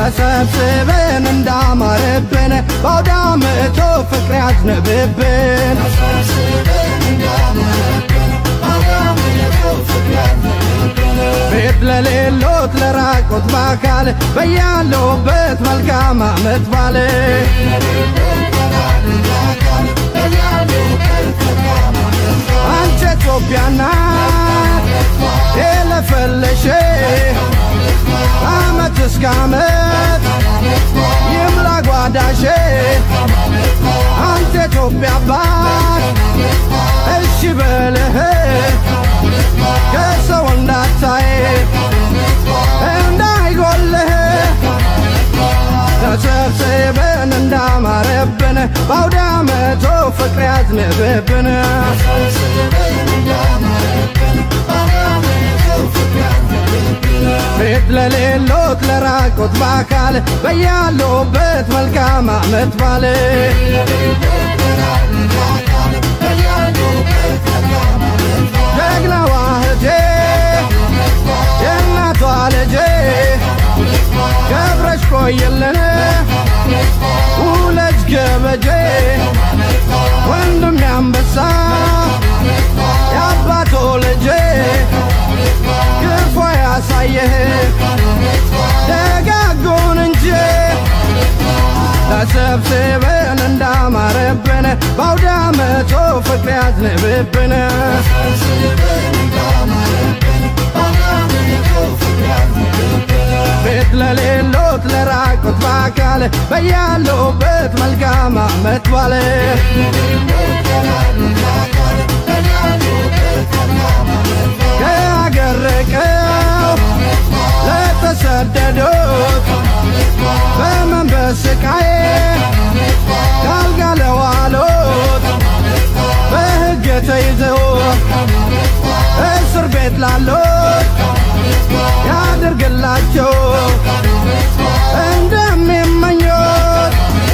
ተሰብስበን እንዳማረብን በአውደ ዓመቱ ፍቅር ያዝንብብን ቤት ለሌሎት ለራቆት በአካል በያለውበት መልካም ዓመት ባለ አንቺ ኢትዮጵያ ናት የለፈለሽ ዓመት እስከ ዓመት ይምላ ጓዳሽ አንተ ኢትዮጵያ አባት እሺ በልህ ከሰው እንዳታይ እንዳይጎልህ ተሰብስበን እንዳማረብን በአውደ ዓመቱ ፍቅር ያዝንብብን ቤት ለሌሎት ለራቆት በአካል በያሉበት መልካም ዓመት ባለ ጀግናዋ እህቴ የእናቷ ልጄ ገብረሽ ቆየልን ውለጅ ገበጄ ወንድም ያንበሳ የአባቶ ልጄ ክፉ ያሳየህ ደጋጎን እንጂ ተሰብስበን እንዳማረብን በአውደ ዓመቱ ፍቅር ያዝንብብን ቤት ለሌሎት ለራቁት በአካል በያሉበት መልካም ዓመት ባለ ከአገር ርቀው ለተሰደዱት በመንፈስ ስቃይ ካልጋ ለዋሉት በሕግ ተይዘው እስር ቤት ላሉት ያድርግላቸው እንደሚመኙት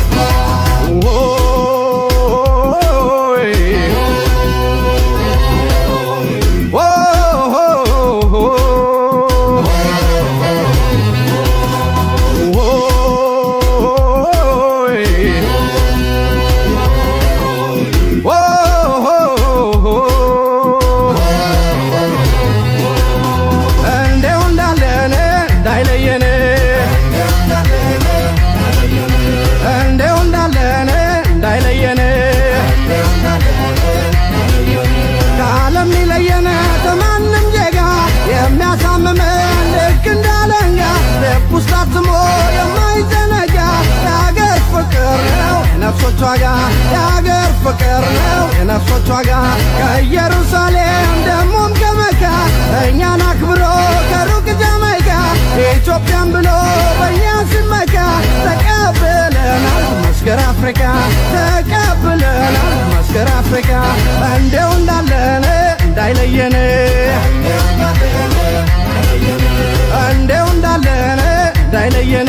እንደው እንዳለን እንዳይለየን እንደው እንዳለን እንዳይለየን ከዓለም ሊለየን ከማንም ዜጋ የሚያሳምመን ልክ እንዳለንጋ ልብ ውስጥ አትሞ የማይዘነጋ የአገር ፍቅር ነው የነፍሶች ዋጋ የአገር ፍቅር ነው የነፍሶች ዋጋ ከኢየሩሳሌም ደሞም ከመካ እኛን አክብሮ ከሩቅ ጃማይካ ኢትዮጵያን ብሎ በእኛ ሲመካ ተቀብለናል መስገር አፍሪካ ተቀብለናል መስገር አፍሪካ እንደው እንዳለን እንዳይለየን እንደው እንዳለን እንዳይለየን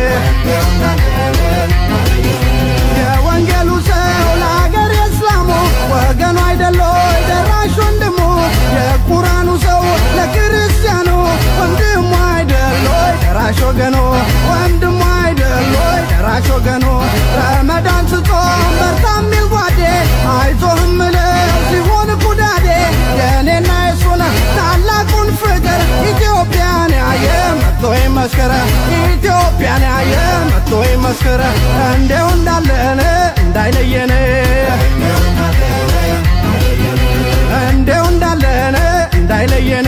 የወንጌሉ ሰው ለአገር የእስላሙ ወገኑ አይደሎ ደራሽ ወንድሙ የቁራኑ ሰው ለክርስቲያኑ ወንድሙ አይደሎ ደራሽ ወገኑ ወንድሙ አይደሎ ደራሽ ወገኑ ረመዳን ስጾም በርታ ሚል ጓዴ አይዞህም ምለው ሲሆን ኩዳዴ የእኔና የሱን ታላቁን ፍቅር ኢትዮጵያን ያየ መጥቶ ይመስክር ኢትዮጵያን ያየ መጥቶ ይመስክር እንደው እንዳለን እንዳይለየን እንደው እንዳለን እንዳይለየን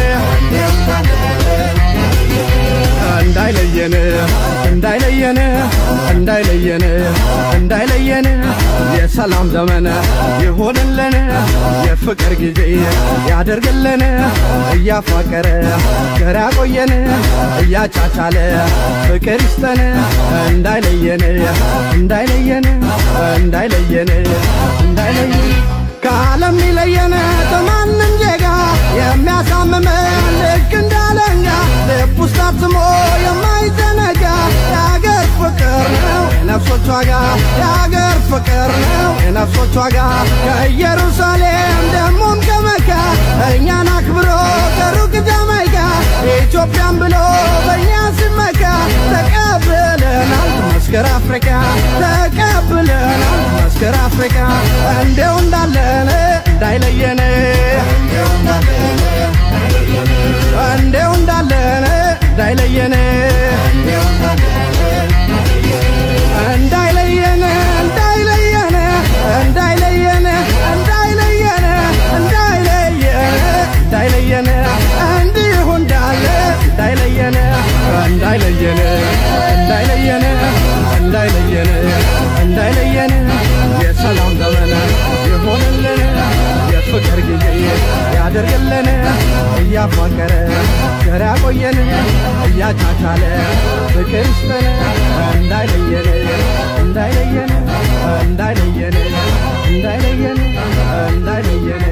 እንዳይለየን እንዳይለየን እንዳይለየን እንዳይለየን የሰላም ዘመን ይሆንልን የፍቅር ጊዜ ያደርግልን እያፋቀረ ገር ያቆየን እያቻቻለ ፍቅር ይስጠን እንዳይለየን እንዳይለየን እንዳይለየን እንዳይለየን ከዓለም ሊለየን ከማንም ዜጋ የሚያሳምመን ልክ እንዳለኛ ልብ ውስጥ አትሞ የማይዘነጋ የአገር ፍቅር ነው የነፍሶች ዋጋ የአገር ፍቅር ነው የነፍሶች ዋጋ ከኢየሩሳሌም ደሞም ከመካ እኛን አክብሮ ከሩቅ ጃማይካ ኢትዮጵያን ብሎ በእኛ ሲመካ ተቀብ መስከር አፍሪካ ተቀብለናል መስከር አፍሪካ እንዲው እንዳለን እንዳይለየን እንዲው እንዳለን እንዳይለየን እንዳይለየን እንዳይለየን እንዳይለየን እንዳይለየን እንዳይለየን እንዳይለየን እንዲሁ እንዳለ እንዳይለየን እንዳይለየን እንዳይለየን እንዳይለየን እንዳይለየን የሰላም ዘመን ይሆንልን የፍቅር ጊዜ ያደርግልን እያፋቀረ ቸር ያቆየን እያቻቻለ ፍቅር ይስጠን እንዳይለየን እንዳይለየን እንዳይለየን እንዳይለየን እንዳይለየን